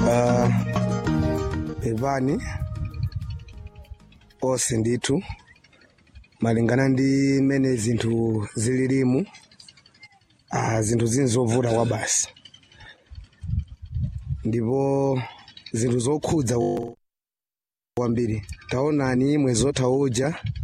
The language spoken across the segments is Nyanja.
uh, pepani onse ndithu malingana ndi mmene zinthu zililimu uh, zinthu zini zovuta kwa basi ndipo zinthu zokhudza kwambiri taonani mwezi otha uja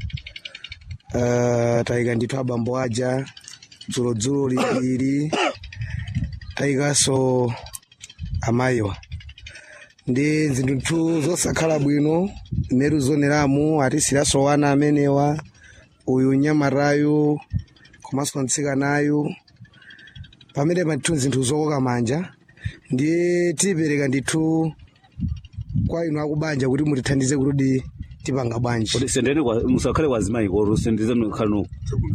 uh, tayika ndithu abambo aja dzulodzulo lili tayikanso amayiwa ndi zinthu zosakhala bwino mmeru zoneramu atisiranso wana amenewa uyu nyamatayu komanso mtsikanayu pamene pathu zinthu zokoka manja ndiye tipereka ndithu kwa inu akubanja kuti mutithandize kuti tipanga bwanji kuti sendeni kwa- musakhale kwazimayi kotu sendizeni khalanu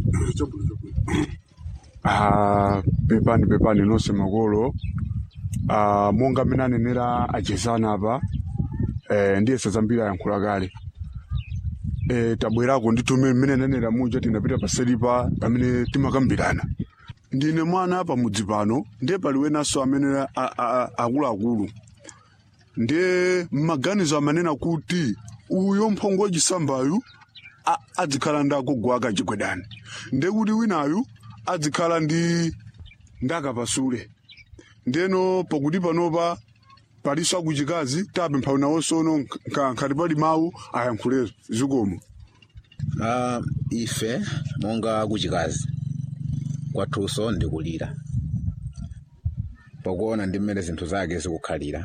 Ah, pepani pepani nonse makolo ah, monga mmene anenera achezana apa eh, ndiyesa zambiri ayankhula kale eh, tabwerako ndithu mmene mmene anenera muja tinapita paselipa pamene timakambirana ndine mwana pamudzi pano ndiye pali wenanso amene a- a- a- akuluakulu ndiye mmaganizo amanena kuti uyo mphongo wachisambayu a- adzikhala ndi agogo ake achigwedani ndiye kuti winayu adzikhala ndi ndakapasule ndeno pakuti panopa palinso akuchikazi tapempha nawonsono nkhati pali mawu ayankhule zikomo Ah, ife monga kuchikazi kwathunso ndikulira pakuona ndi mmene zinthu zake zikukhalira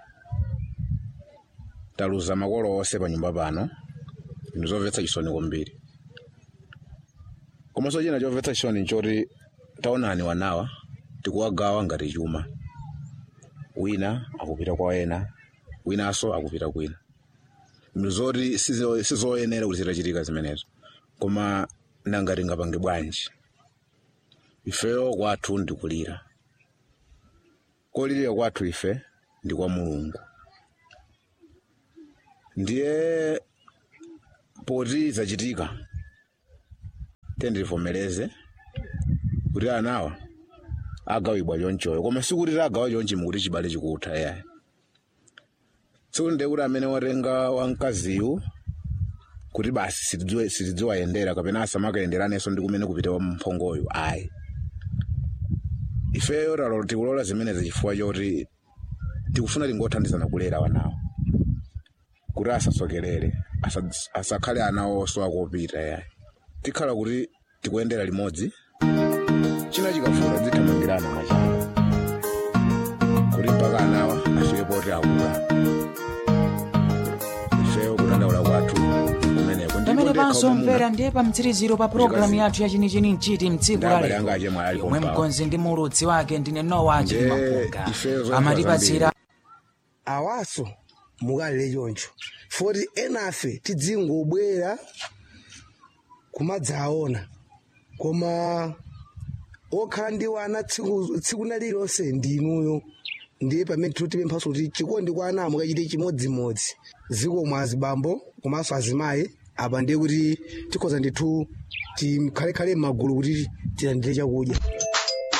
taluza makolo onse pa nyumba pano ndi zomvetsa chisoni kwambiri komanso china chomvetsa chisoni nchoti taonani wanawa tikuwagawa ngati chuma wina akupita kwa ena winanso akupita kwina zoti sizo- sizoyenera kuti zitachitika zimenezo koma nanga tingapange bwanji ifeyo kwathu ndikulira kolirira kwathu ife ndi kwa mulungu ndiye poti zachitika tendivomereze kuti anawa agawibwa chonchoyo koma sikuti tagawa chonchi mukuti chibale chikutha yayi sikuti ndiye kuti amene watenga wamkaziyu kuti basi sitidziwe- sitidziwayendera kapena asamakayenderanenso ndi kumene kupita wamphongoyo ayi ifeyo talo tikulola zimenezi chifukwa choti tikufuna tingothandizana kulera wanawo kuti asasokerere asa- asakhale ana onso akopita yayi tikhala kuti tikuyendera limodzi china chikavuta dzithamangirana machana kuti mpaka anawa afike poti akula ifeyo kutandaula kwathu kumeneko pamene pansomvera ndiye pa mtsiriziro pa pulogalamu yathu yachinichini mchiti mtsiku Ndabale anga ache mwali yomwe pompawa. mkonzi ndi mulutsi wake ndine nowa Ndiye chilimapunga ifeyo zoyankhula amatipatsira awaso mukalire choncho foti enafe tidzingobwera kumadzaona koma okhala ndi wana tsiku tsiku na lilonse ndinuyo ndiye pamene tikupemphanso kuti chikondi kwa ana mukachite chimodzimodzi zikomo azibambo komanso azimayi apa ndiye kuti tikhoza ndithu tikhalekhale m'magulu kuti tilandire chakudya